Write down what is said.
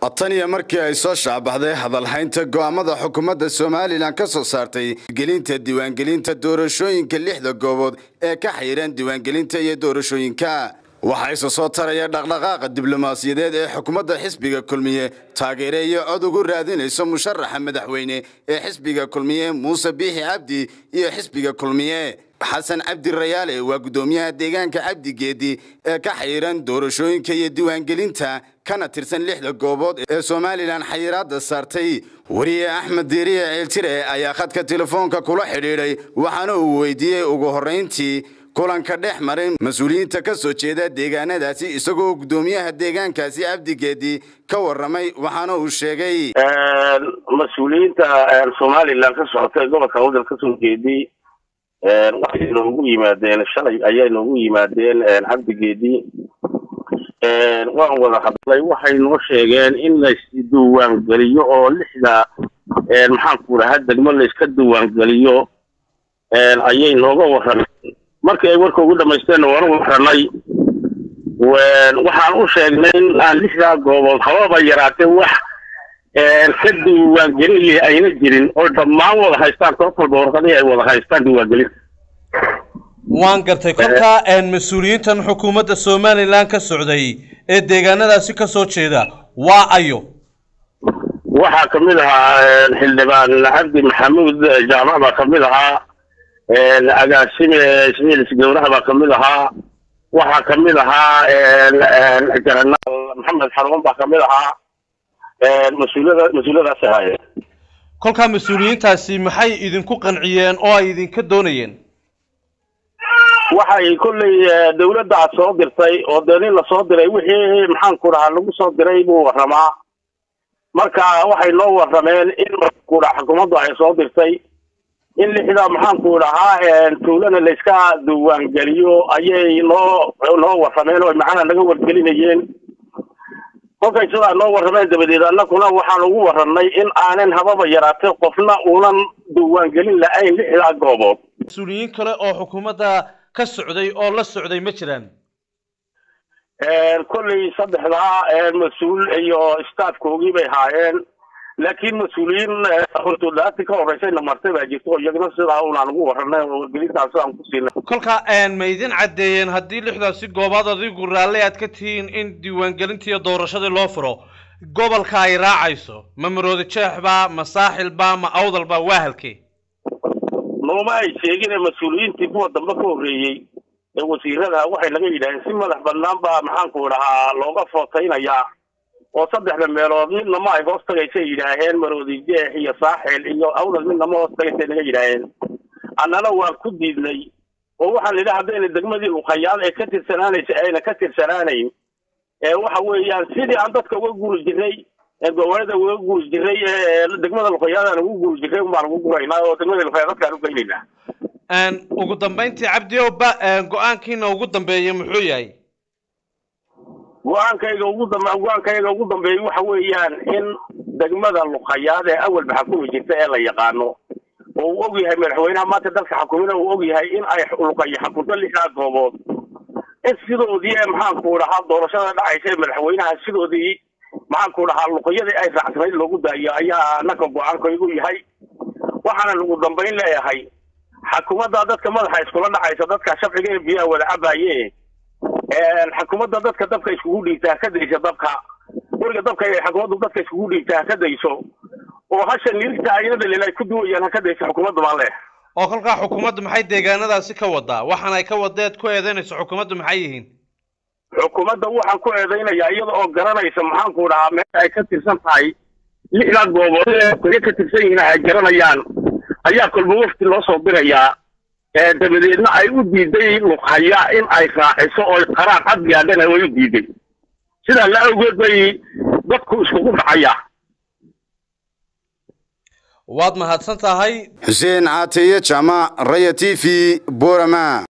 tan iyo markii ay soo shaabaxday hadalhaynta go'aamada xukuumadda somalilan ka soo saartay gelinta diiwaangelinta doorashooyinka lixda goobood ee ka xayiran diiwaangelinta iyo doorashooyinka waxaa isa soo taraya dhaqdhaqaaqa diblomaasiyadeed ee xukuumadda xisbiga kulmiye taageere iyo cod ugu raadinayso musharaxa madaxweyne ee xisbiga kulmiye muuse biixi cabdi iyo xisbiga kulmiye xasan cabdi rayaale waa guddoomiyaha deegaanka cabdi geedi ee ka xayiran doorashooyinka iyo diiwaangelinta kana tirsan lixda goobood ee somalilan xayiraadda saartay wariye axmed diiriye ceeltire ayaa khadka telefoonka kula xidhiidhay waxaana uu weydiiyey ugu horrayntii kulanka dhex maray mas-uuliyiinta ka soo jeeda deegaanadaasi isagoo guddoomiyaha deegaankaasi cabdigeedi ka warramay waxaana uu sheegay mas-uuliyiinta somalilan ka socotay gobolka wadal ka soo jeedi waxay noogu yimaadeen shalay ayay noogu yimaadeen cabdigeedi waan wada hadlay waxay noo sheegeen in laisdiiwaangeliyo oo lixda maxaanku dhahaa degmo layska diiwaangeliyo ayay nooga warrameen markii ay warka ugu dhamaysteenna waanu warranay waxaan u sheegnay in aan lixdaa goobood hababa yaraatee wax ka diiwaangelin ayna jirin oo dhammaan wada haystaan koob walba warqadihii ay wada haystaan diiwaangelinta waan gartay kolkaa mas-uuliyiintan xukuumadda somalilan ka socday ee deegaanadaasi ka soo jeeda waa ayo waxaa kamid ahaa xildhibaan cabdi maxamuud jaamac baa kamid ahaa agaasime ismail isgawraha baa kamid ahaa waxaa kamid ahaa jaranaal maxamed xaruun baa kamid ahaa mas-uuliyada mas-uuliyadaas ahaayeen kolkaa mas-uuliyiintaasi maxay idinku qanciyeen oo ay idinka doonayeen waxay kollay dawladda soo dirtay oo dee nin lasoo diray wixii maxaanku dhahaa lagu soo diray buu warramaa marka waxay noo warrameen in maxaanku dhaha xukuumaddu ay soo dirtay in lixda maxaanku dhahaa tuulana layska diiwaangeliyo ayay noo noo warrameen oo macnaha naga wargelinayeen kolkay sidaa noo warrameen dabadeed annakuna waxaan ugu warranay in aanan hababa yaraatay qofna uunan diiwaangelin la-ayn lixdaa goobood mas-uuliyiin kale oo xukuumadda ka socday oo la socday ma jiraan kollay saddexdaa mas-uul iyo staafkoogii bay haayeen laakiin mas-uuliyiin hortoodaati ka horreysayna martay baa jirta oo iyagna sidaa unaan ugu warranay oo wargelintaas sidaan ku siinay kolkaa ma idin caddeeyeen haddii lixdaasi goobaad adigu raalli aad ka tihiin in diiwaangelintii iyo doorashadii loo furo gobolka ay raacayso ma maroodi jeexba ma saaxilba ma awdalba waa halkee nooma ay sheegin ee mas-uuliyiintii kuwa dambe ka horreeyey ee wasiirada waxay naga yidhaaheen si madax bannaan baa maxaanku dhahaa looga footaynayaa oo saddexda meelood midna ma ay hoos tagaysay yidhaaheen maroodi jeex iyo saaxil iyo awdal midna ma hoos tagaysay naga yidhaaheen annana waan ku diidnay oo waxaan idhi haddayna degmadii luqayaad ee ka tirsanaanaysa ayna ka tirsanaanayn ee waxa weeyaan sidii aan dadka uga guri jiray gobolada uga guri jiray degmada luqayaadaan ugu guri jiray unbaan ugu guraynaa oo degmada luqayaad dadkaan u geynaynaa ugu dambayntii cabdi oba go-aankiina ugu dambeeya muxuu yahay go-aankayga ugu dambe go-aankayga ugu dambeeyey waxa weeyaan in degmada luqayaad ee awalba xakumi jirta ee la yaqaano oo uu og yahay madaxweynaha maanta dalka xakumina uu og yahay in ay luqayo xakunto lixdaa goobood in sidoodii ee maxaanku dhahaa doorashada dhacaysa ee madaxweynaha sidoodii maxaanku dhahaa luqyadii ay raacsanayd loogu daayo ayaa annaka go-aankaygu yahay waxaana ugu dambayn leeyahay xakuumadda dadka madaxa iskula dhacaysa dadka shafciga ee biyaha wada cabaye xakuumadda dadka dabka iskugu dhiibta haka dayso dabka weriga dabka ay xakuumaddu dadka iskugu dhiibta haka dayso oo hasha nirigta ayna dhalin ay ku duwayaan haka dayso xukuumadda baan leh oo kolkaa xukuumaddu maxay deegaanadaasi ka wadaa waxaan ay ka wadeed ku eedeynayso xukuumaddu maxay yihiin xukuumadda waxaan ku eedaynayaa iyada oo garanaysa maxaanku dhahaa meel ay ka tirsan tahay lixdaa goobood ee ka tirsan yihiin ay garanayaan ayaa kolba wafti loo soo dirayaa dabadeedna ay u diiday luqhaya in ay raaciso oo qaraar cad gaadhana way u diiday sidaa la awgeed bay dadku iskugu dhacaya waad mahadsan tahay xuseen caataye jaamac raya t v borama